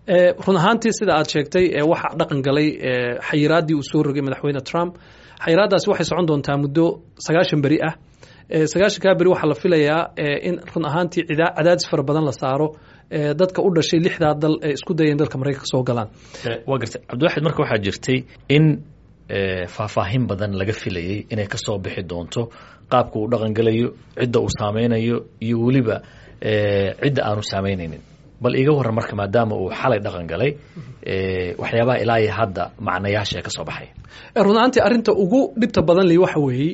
run ahaantii sida aad sheegtay waxaa dhaqan galay xayiraaddii uu soo rogay madaxweyne trump xayiraaddaasi waxay socon doontaa muddo sagaashan beri ah sagaashankaa beri waxaa la filayaa in run ahaantii cadaadis fara badan la saaro dadka u dhashay lixdaa dal ee isku dayeen dalka maraykanka soo galaan waa gartay cabdiwaxid marka waxaa jirtay in faahfaahin badan laga filayey inay ka soo bixi doonto qaabka uu dhaqangelayo cidda uu saameynayo iyo weliba cidda aanu saameynaynin bal iiga warran marka maadaama uu xalay dhaqan galay waxyaabaha ilaa iyo hadda macnayaasha ee ka soo baxaya run ahaantii arrinta ugu dhibta badan li waxa weeye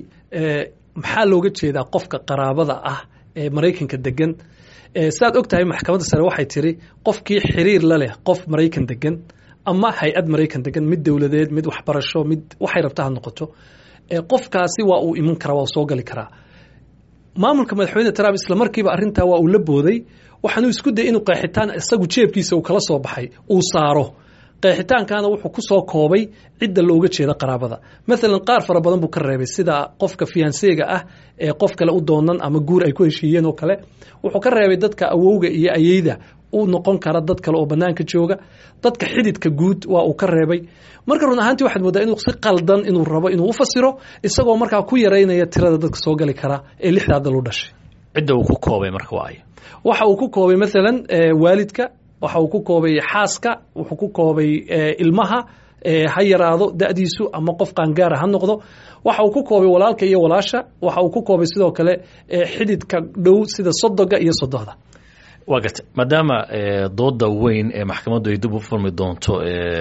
maxaa looga jeedaa qofka qaraabada ah ee maraykanka degan sidaad og tahay maxkamadda sare waxay tiri qofkii xiriir la leh qof maraykan degan ama hay-ad maraykan degan mid dowladeed mid waxbarasho mid waxay rabta ha noqoto qofkaasi waa uu iman karaa waa soo gali karaa maamulka madaxweyne trump isla markiiba arrintaa waa uu la booday waxaanuu isku dayay inuu qeexitaan isagu jeebkiisa uu kala soo baxay uu saaro qeexitaankana wuxuu ku soo koobay cidda looga jeeda qaraabada maalan qaar fara badan buu ka reebay sida qofka fiyanseega ah ee qof kale u doonan ama guur ay ku heshiiyeen oo kale wuxuu ka reebay dadka awowga iyo ayeyda u noqon kara dad kale oo banaanka jooga dadka xididka guud waa uu ka reebay marka run ahaantii waxaad moodaa inuu si qaldan inuu rabo inuu u fasiro isagoo markaa ku yaraynaya tirada dadka soo gali kara ee lixdaa dal u dhashay cidda uu ku koobay marka waa ay waxa uu ku koobay maalan waalidka waxa uu ku koobay xaaska wuxuu ku koobay ilmaha ha yaraado da'diisu ama qof qaangaara ha noqdo waxa uu ku koobay walaalka iyo walaasha waxa uu ku koobay sidoo kale xididka dhow sida sodoga iyo sodohda waa garta maadaama dooda weyn ee maxkamaddu ay dib u furmi doonto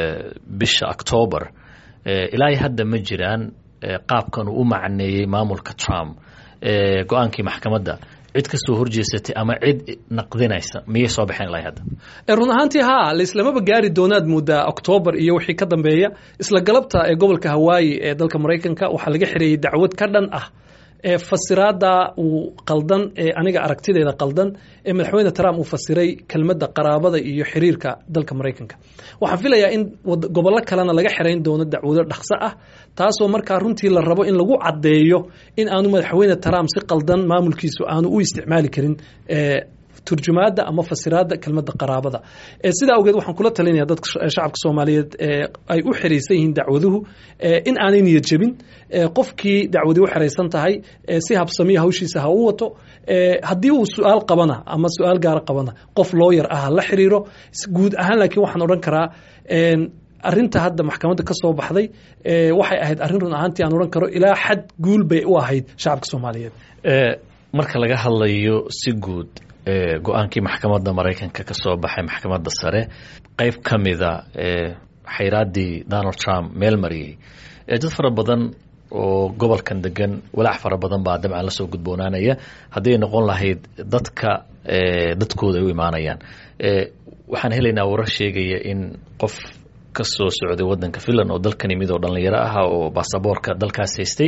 bisha octoobar ilaa hadda ma jiraan qaabkan uu u macneeyey maamulka trump go-aankii maxkamadda cid ka soo horjeesatay ama cid naqdinaysa miyay soo baxeen ilaa hadda run ahaantii haa laislamaba gaari doonaad moodaa octoobar iyo wixii ka dambeeya isla galabta ee gobolka hawaayi ee dalka maraykanka waxaa laga xireeyey dacwad ka dhan ah ee fasiraada uu qaldan ee aniga aragtideeda qaldan ee madaxweyne trump uu fasiray kelmadda qaraabada iyo xiriirka dalka maraykanka waxaan filayaa in gobollo kalena laga xirayn doono dacwado dhaqso ah taasoo markaa runtii la rabo in lagu caddeeyo in aanu madaxweyne trump si qaldan maamulkiisu aanu u isticmaali karin turjumaada ama fasiraada kelmadda qaraabada sidaa awgeed waxaan kula talinaya dadka shacabka soomaaliyeed ay u xiraysan yihiin dacwaduhu in aanay niyad jebin qofkii dacwadii u xiraysan tahay si habsamiya hawshiisa ha u wato haddii uu su-aal qabana ama su-aal gaara qabana qof looyar ah ha la xiriiro guud ahaan laakiin waxaan odhan karaa arinta hadda maxkamadda ka soo baxday waxay ahayd arrin run ahaantii aan odhan karo ilaa xad guul bay u ahayd shacabka soomaaliyeed marka laga hadlayo si guud go-aankii maxkamadda maraykanka ka soo baxay maxkamadda sare qeyb ka mida xayraaddii donald trump meel mariyey dad fara badan oo gobolkan degan walaac fara badan baa dabcan lasoo gudboonaanaya haddii ay noqon lahayd dadka dadkooda ay u imaanayaan waxaan helaynaa warar sheegaya in qof ka soo socday wadanka finland oo dalkan yimid oo dhallinyaro ah oo baasaboorka dalkaas haystay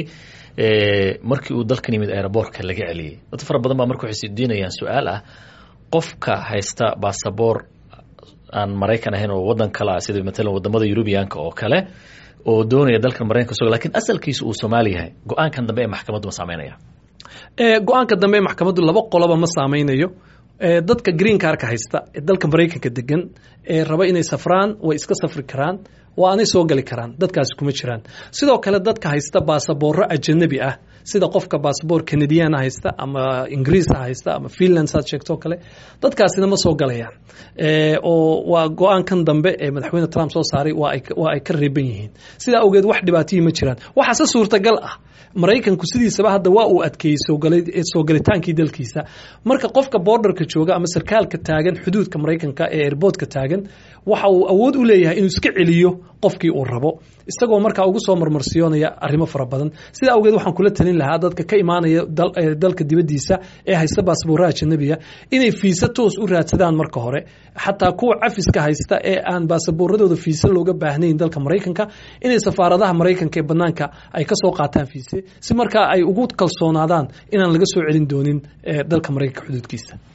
markii uu dalkan yimid aeroboortka laga celiyey dad fara badan baa marka waxay sidiinayaan su-aal ah qofka haysta baasaboor aan maraykan ahayn oo wadan kale ah sida matalan wadamada yurubiyaanka oo kale oo doonaya dalkan maraykanka so lakin asalkiisu uu soomaali yahay go-aankan dambe ee maxkamaddu ma saameynaya go-aanka dambe ee maxkamaddu laba qoloba ma saameynayo dadka green carka haysta ee dalka maraykanka degan ee raba inay safraan way iska safri karaan waa anay soo gali karaan dadkaasi kuma jiraan sidoo kale dadka haysta baasaboorro ajanabi ah sida qofka baasaboor canadiana haysta ama ingiriisa haysta ama finland saad sheegtoo kale dadkaasina ma soo galayaan oo waa go-aankan dambe ee madaxweyne trump soo saaray waa ay ka reeban yihiin sidaa awgeed wax dhibaatayii ma jiraan waxaase suurtagal ah maraykanku sidiisaba hadda waa uu adkeeyey soo galitaankii dalkiisa marka qofka borderka jooga ama sarkaalka taagan xuduudka maraykanka ee airboodka taagan waxa uu awood u leeyahay inuu iska celiyo qofkii uu rabo isagoo markaa ugu soo marmarsiyoonaya arrimo fara badan sidaa awgeed waxaan kula talin lahaa dadka ka imaanaya dalka dibaddiisa ee haysta baasboorraha ajanabiga inay fiisa toos u raadsadaan marka hore xataa kuwa cafiska haysta ee aan baasaboorradooda fiisa looga baahnayn dalka maraykanka inay safaaradaha maraykanka ee banaanka ay ka soo qaataan fiise si markaa ay ugu kalsoonaadaan inaan laga soo celin doonin dalka maraykanka xuduudkiisa